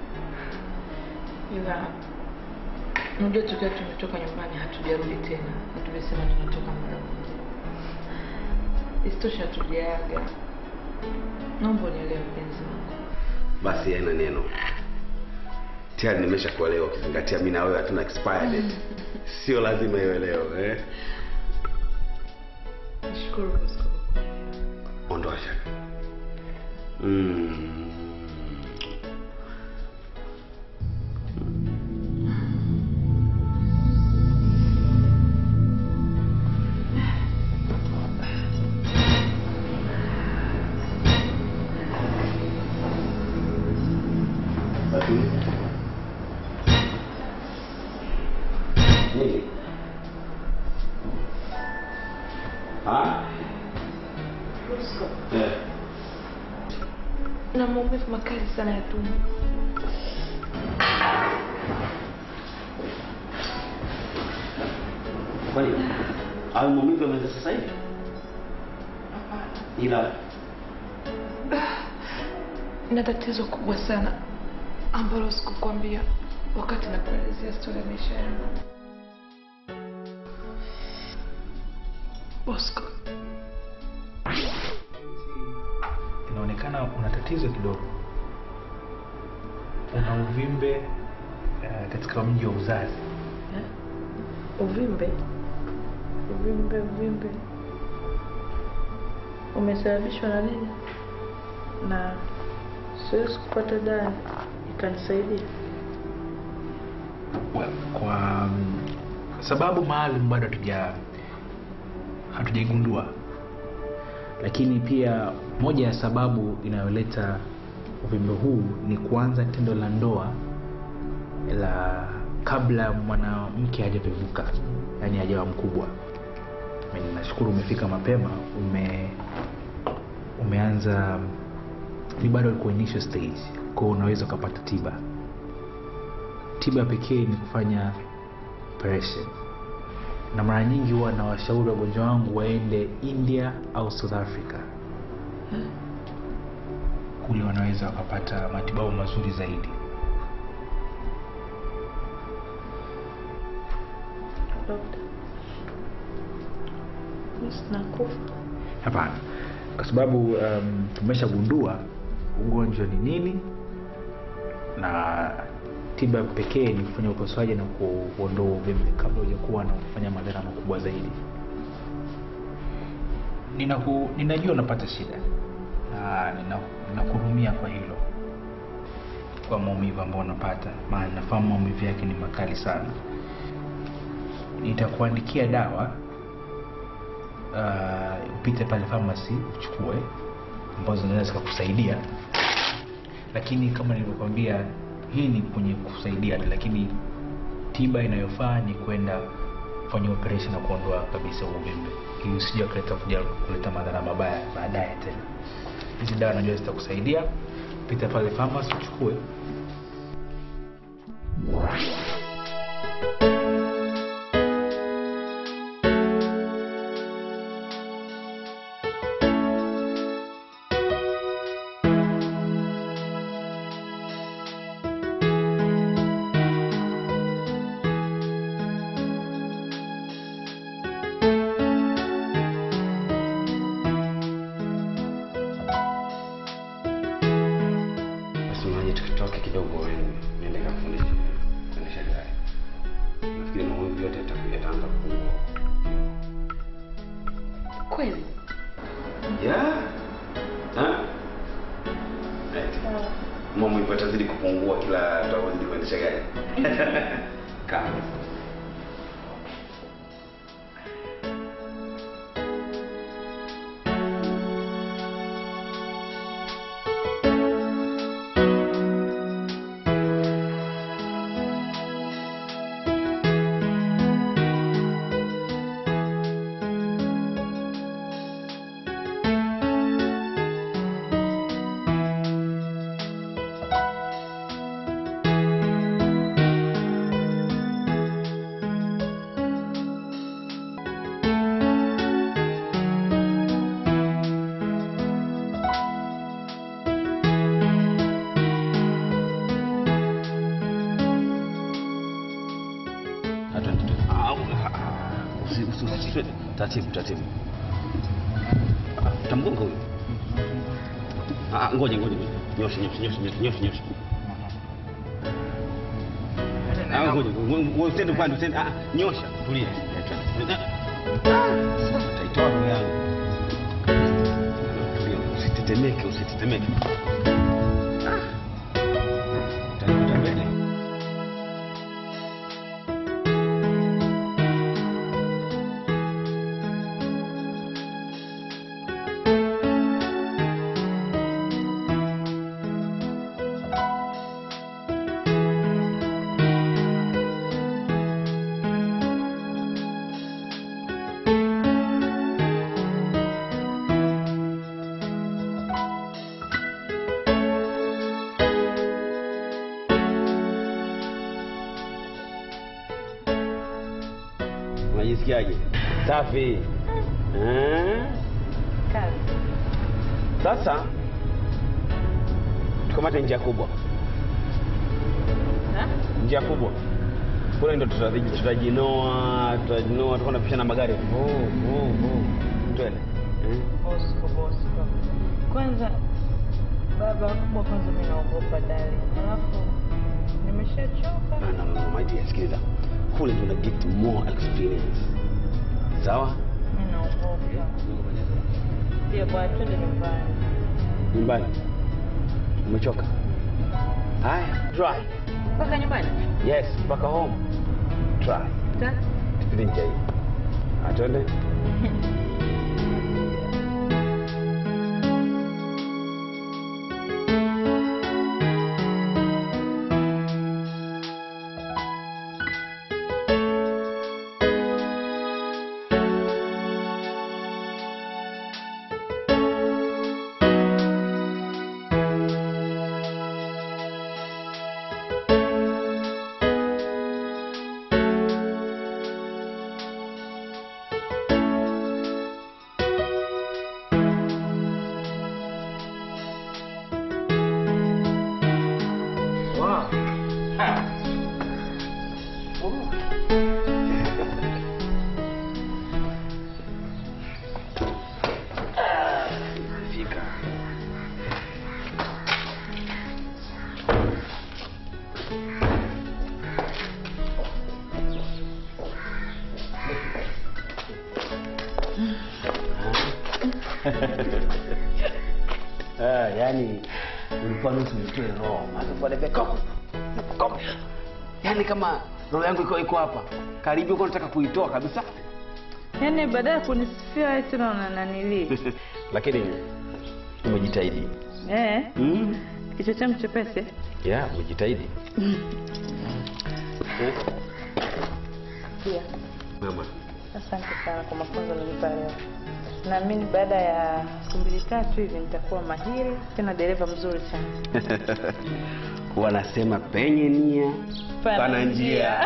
Ila unajua tukiwa tumetoka nyumbani hatujarudi tena na tumesema tunatoka mara moja. Isitoshe hatujaaga. Naomba unielewe mpenzi wangu.
Basi haina neno, tayari nimeshakuelewa, ukizingatia mimi na wewe hatuna expire date. Sio lazima iwe leo eh?
Nashukuru Bosco.
Ondoa shaka. Mm. Batuli. Nini? Ah?
Bosco.
Eh.
Na maumivu makali sana ya tumbo.
Kwani au maumivu yameanza sasa hivi? Ila
na tatizo kubwa sana ambalo sikukwambia wakati nakuelezea stori ya maisha yangu. Bosco,
inaonekana una tatizo kidogo una uvimbe uh, katika mji wa uzazi
uvimbe uvimbe uvimbe umesababishwa na nini? Na siwezi kupata dawa ikanisaidia.
well, kwa um, sababu maalum bado hatuja hatujaigundua lakini pia moja ya sababu inayoleta uvimbe huu ni kuanza tendo la ndoa la kabla mwanamke hajapevuka yaani hajawa mkubwa Mimi nashukuru umefika mapema ume umeanza ni bado uko initial stage kwao unaweza ukapata tiba tiba pekee ni kufanya operation na mara nyingi huwa na washauri wagonjwa wangu waende india au south africa kule wanaweza wakapata matibabu mazuri zaidi
Dokta, mimi sinakufa.
hapana kwa sababu um, tumeshagundua ugonjwa ni nini na tiba pekee ni kufanya upasuaji na ku- kuondoa uvimbe kabla hujakuwa na kufanya madhara makubwa zaidi Ninaku, ninajua unapata shida na nina- ninakuhurumia kwa hilo kwa maumivu ambayo unapata maana nafahamu maumivu yake ni makali sana nitakuandikia dawa uh, upite pale pharmacy uchukue ambazo zinaweza zikakusaidia lakini kama nilivyokwambia hii ni kwenye kusaidia tu lakini tiba inayofaa ni kwenda kufanya operation na kuondoa kabisa huo uvimbe ili usije kuleta kuja kuleta madhara mabaya baadaye tena hizi dawa najua zitakusaidia pita pale pharmacy uchukue
basi maji tukitoke kidogo niende kafundisha kuendesha gari nafikiri maumivu yote yata- yataanza kupungua
Kweli?
yeah. Ha? Right. maumivu yatazidi kupungua kila tutazidi kuendesha gari kaa Usi- usi- usi- usi- taratibu taratibu Ah, utamgonga huyu Ah, ngoja ngoja ngoja. nyosha nyosha nyosha nyosha nyosha nyosha Ah, ngoja ngoja, ngoja, usende upande usende ah, nyosha tulia Ah, sasa utaitoa roho yangu tulia usitetemeke usitetemeke Ah, utanikuta mbele unajisikiaje safi Eh?
Kazi.
sasa tukamate njia kubwa
Ha?
njia kubwa kule ndo tutaji- tutajinoa tutajinoa tutakuwa napishana magari Vuu, vuu, vuu. twende Eh?
Bosco, Bosco. Kwanza baba kubwa, kwanza mimi naogopa dali, alafu nimeshachoka.
No, no, no, no, my dear, sikiliza kule ndo na get more experience sawa
Mimi naogopa. Pia bwana, twende nyumbani.
nyumbani umechoka haya try
Mpaka nyumbani?
yes mpaka home try
Ta?
tupite njia hii atwende fika Ah, yani ulikuwa nusu nitoe roho alafu baadaye koko koko yani kama roho yangu iko iko hapa karibu uko nataka kuitoa kabisa
Yaani baada ya kunisifia wewe tena unananili.
lakini umejitahidi
Eh,
mm.
kichwa changu chepesi.
ya umejitahidi
Pia.
mama
Asante sana kwa mafunzo nilipa leo. Naamini baada ya siku mbili tatu hivi nitakuwa mahiri tena dereva mzuri sana.
wanasema penye nia
Pana
pana njia
njia.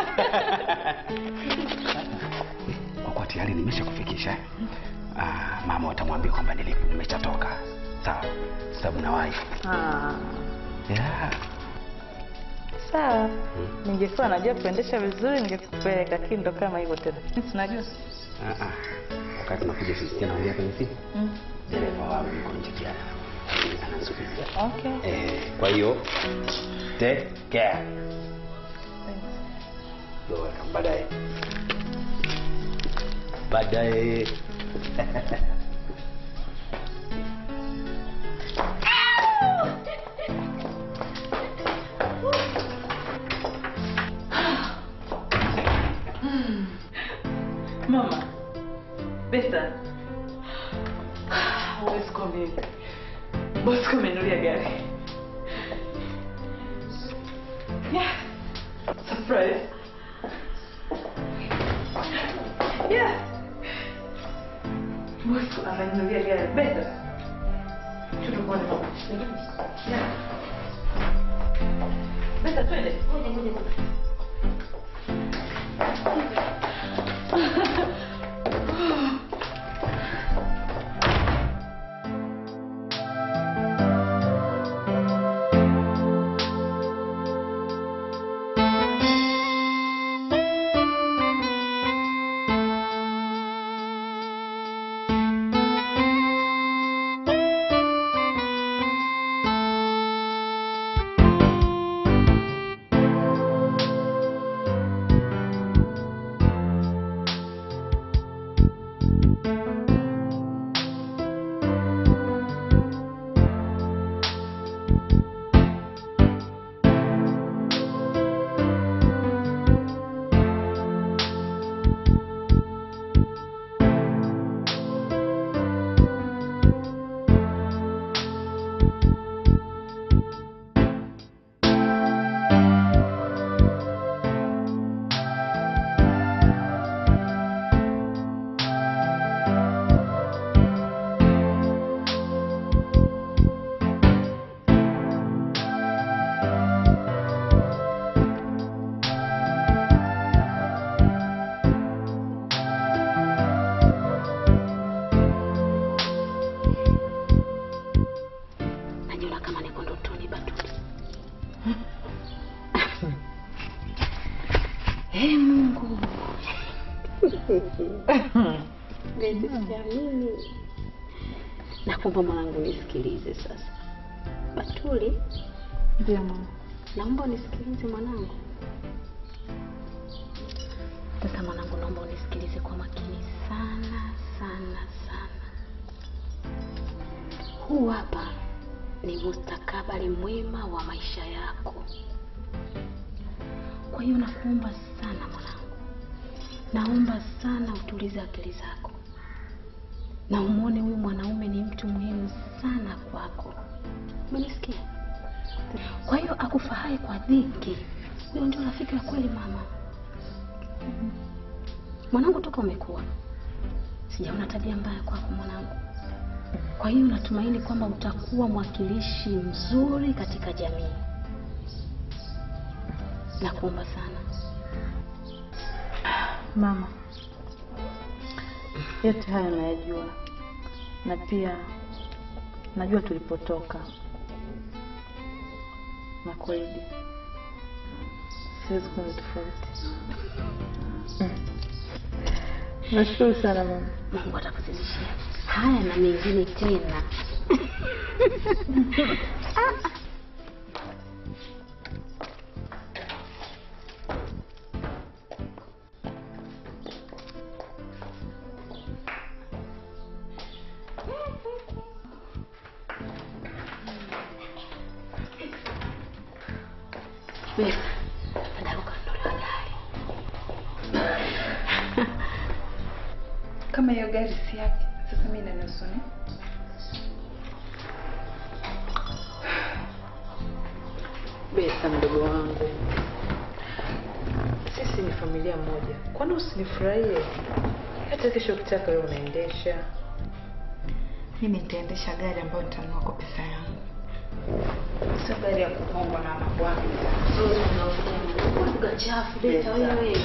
kwa kuwa tayari nimesha kufikisha eh? ah, mama watamwambia kwamba nilipo nimeshatoka sawa sababu nawahi
Ah,
yeah.
sawa. Ningekuwa najua kuendesha vizuri ningekupeleka, lakini ndo kama hivyo tena. Tunajua.
ah, ah. wakati nakuja sisikia naongea kwenye simu
Mm.
dereva wangu yuko nje jana anasubiria
Okay.
eh, kwa hiyo take care You're welcome. baadaye baadaye
Mama. Besta. Huwezi kuamini. Bosi kamenulia gari. Yeah. Surprise. Yeah. Bosi amenulia gari. Besta. Tutukone mama. Yeah. Besta twende. Ngoja ngoja ngoja.
najiona kama niko ndotoni Batuli. Ee Mungu, siamini. Nakuomba mwanangu nisikilize sasa. Batuli,
Ndio mama.
naomba unisikilize mwanangu. Sasa mwanangu, naomba unisikilize kwa makini sana sana sana. Huu hapa ni mustakabali mwema wa maisha yako. Kwa hiyo nakuomba sana mwanangu, naomba sana utulize akili zako na umwone huyu mwanaume ni mtu muhimu sana kwako. Umenisikia? Kwa hiyo akufahae kwa dhiki, huyo ndio rafiki wa kweli mama. Mwanangu, toka umekuwa sijaona tabia mbaya kwako mwanangu. Kwa hiyo natumaini kwamba utakuwa mwakilishi mzuri katika jamii. Nakuomba sana.
Mama, yote haya nayajua, na pia najua tulipotoka, na kweli siwezi kuwa tofauti. Nashukuru sana mama.
Mungu atakuzidishia haya na mengine tena. Besa, dada ukaondolewa gari.
kama hiyo gari si yake sasa mi nanusu ni
Besa mdogo wangu, sisi ni familia moja, kwani usinifurahie? Hata kesho ukitaka wewe unaendesha.
mimi nitaendesha gari ambayo nitanunua kwa pesa yangu sio gari ya kupongwa na mabwana
Lugha chafu Beta wewe.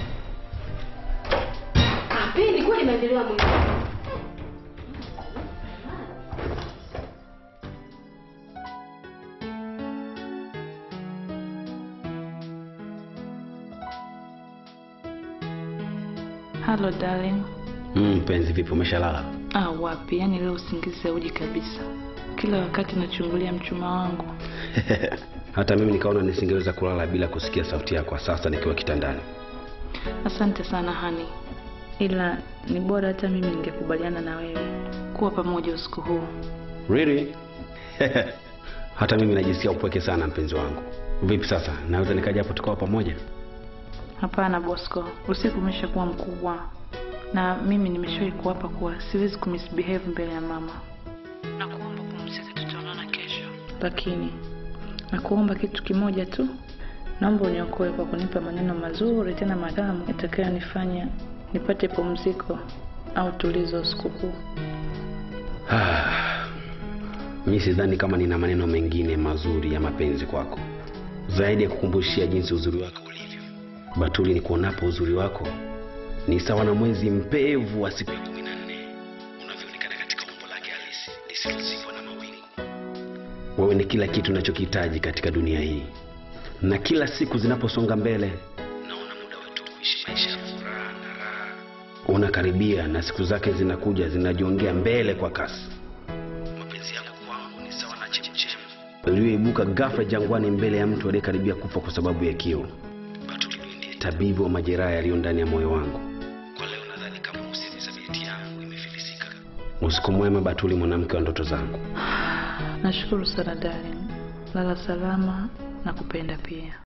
Kampeni kweli maendeleo ya mwingine.
Hello darling.
Mm, mpenzi, vipi, umeshalala?
Ah, wapi? Yaani leo usingizi hauji kabisa. Kila wakati nachungulia mchuma wangu.
Hata mimi nikaona nisingeweza kulala bila kusikia sauti yako sasa nikiwa kitandani.
Asante sana hani, ila ni bora hata mimi ningekubaliana na wewe kuwa pamoja usiku huu.
Really? Hata mimi najisikia upweke sana mpenzi wangu. Vipi sasa, naweza nikaja hapo tukawa pamoja?
Hapana Bosco, usiku umeshakuwa mkubwa na mimi nimeshawahi kuapa kuwa siwezi kumisbehave mbele ya mama. Nakuomba pumzika, tutaonana kesho. Lakini nakuomba kitu kimoja tu, naomba uniokoe kwa kunipa maneno mazuri tena matamu yatakayonifanya nipate pumziko au tulizo usiku huu.
mi sidhani kama nina maneno mengine mazuri ya mapenzi kwako zaidi ya kukumbushia jinsi uzuri wako ulivyo. Batuli, ni kuonapo uzuri wako ni sawa na mwezi mpevu wa siku ya kumi na nne unavyoonekana katika umbo lake halisi lisilozikwa na mawingu. Wewe ni kila kitu nachokihitaji katika dunia hii, na kila siku zinaposonga mbele naona muda wetu wa kuishi maisha ya furaha na raha unakaribia, na siku zake zinakuja zinajiongea mbele kwa kasi. Mapenzi yako kwangu ni sawa na chemchem iliyoibuka ghafla jangwani mbele ya mtu aliyekaribia kufa kwa sababu ya kiu. Batuli ndiye tabibu wa majeraha yaliyo ndani ya moyo wangu. Kwa leo nadhani kama usemi sabiti yangu imefilisika. Usiku mwema Batuli, mwanamke wa ndoto zangu.
Nashukuru sana darling, lala salama na kupenda pia.